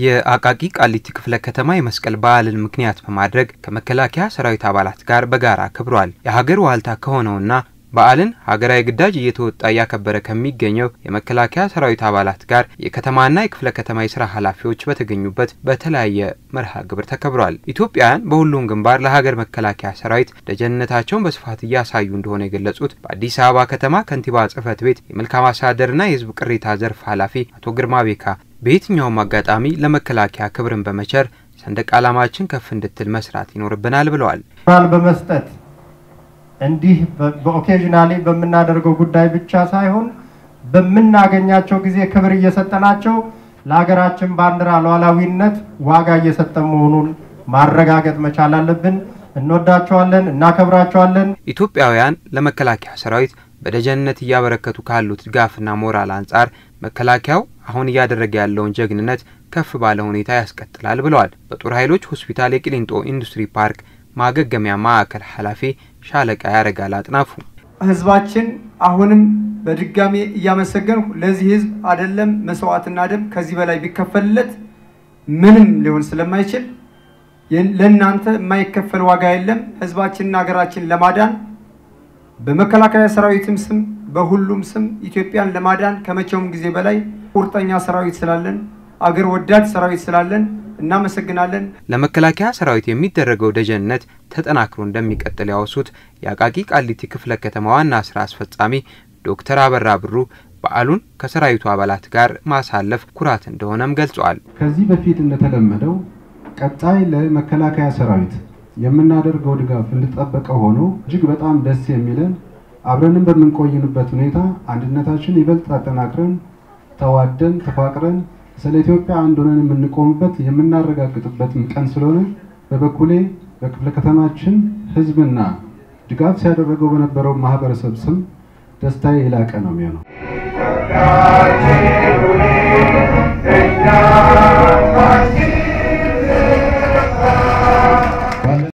የአቃቂ ቃሊቲ ክፍለ ከተማ የመስቀል በዓልን ምክንያት በማድረግ ከመከላከያ ሰራዊት አባላት ጋር በጋራ አክብሯል። የሀገር ዋልታ ከሆነውና በዓልን ሀገራዊ ግዳጅ እየተወጣ እያከበረ ከሚገኘው የመከላከያ ሰራዊት አባላት ጋር የከተማና የክፍለ ከተማ የስራ ኃላፊዎች በተገኙበት በተለያየ መርሃ ግብር ተከብሯል። ኢትዮጵያውያን በሁሉም ግንባር ለሀገር መከላከያ ሰራዊት ደጀንነታቸውን በስፋት እያሳዩ እንደሆነ የገለጹት በአዲስ አበባ ከተማ ከንቲባ ጽሕፈት ቤት የመልካም አስተዳደርና የሕዝብ ቅሬታ ዘርፍ ኃላፊ አቶ ግርማ ቤካ በየትኛውም አጋጣሚ ለመከላከያ ክብርን በመቸር ሰንደቅ ዓላማችን ከፍ እንድትል መስራት ይኖርብናል ብለዋል። ራል በመስጠት እንዲህ በኦኬዥናሊ በምናደርገው ጉዳይ ብቻ ሳይሆን በምናገኛቸው ጊዜ ክብር እየሰጠናቸው ለሀገራችን ባንዲራ ሉዓላዊነት ዋጋ እየሰጠን መሆኑን ማረጋገጥ መቻል አለብን። እንወዳቸዋለን፣ እናከብራቸዋለን። ኢትዮጵያውያን ለመከላከያ ሰራዊት በደጀንነት እያበረከቱ ካሉት ድጋፍና ሞራል አንጻር መከላከያው አሁን እያደረገ ያለውን ጀግንነት ከፍ ባለ ሁኔታ ያስቀጥላል ብለዋል። በጦር ኃይሎች ሆስፒታል የቂሊንጦ ኢንዱስትሪ ፓርክ ማገገሚያ ማዕከል ኃላፊ ሻለቃ ያረጋል አጥናፉ ህዝባችን አሁንም በድጋሜ እያመሰገንኩ ለዚህ ህዝብ አይደለም መስዋዕትና ደም ከዚህ በላይ ቢከፈልለት ምንም ሊሆን ስለማይችል ለእናንተ የማይከፈል ዋጋ የለም። ህዝባችንና ሀገራችን ለማዳን በመከላከያ ሰራዊትም ስም በሁሉም ስም ኢትዮጵያን ለማዳን ከመቼውም ጊዜ በላይ ቁርጠኛ ሰራዊት ስላለን አገር ወዳድ ሰራዊት ስላለን እናመሰግናለን። ለመከላከያ ሰራዊት የሚደረገው ደጀንነት ተጠናክሮ እንደሚቀጥል ያወሱት የአቃቂ ቃሊቲ ክፍለ ከተማ ዋና ስራ አስፈጻሚ ዶክተር አበራ ብሩ በዓሉን ከሰራዊቱ አባላት ጋር ማሳለፍ ኩራት እንደሆነም ገልጸዋል። ከዚህ በፊት እንደተለመደው ቀጣይ ለመከላከያ ሰራዊት የምናደርገው ድጋፍ እንደተጠበቀ ሆኖ እጅግ በጣም ደስ የሚለን አብረንም በምንቆይንበት ሁኔታ አንድነታችን ይበልጥ አጠናክረን ተዋደን ተፋቅረን ስለ ኢትዮጵያ አንድ ሆነን የምንቆምበት የምናረጋግጥበትም ቀን ስለሆነ በበኩሌ በክፍለ ከተማችን ሕዝብና ድጋፍ ሲያደረገው በነበረው ማህበረሰብ ስም ደስታዬ የላቀ ነው የሚሆነው።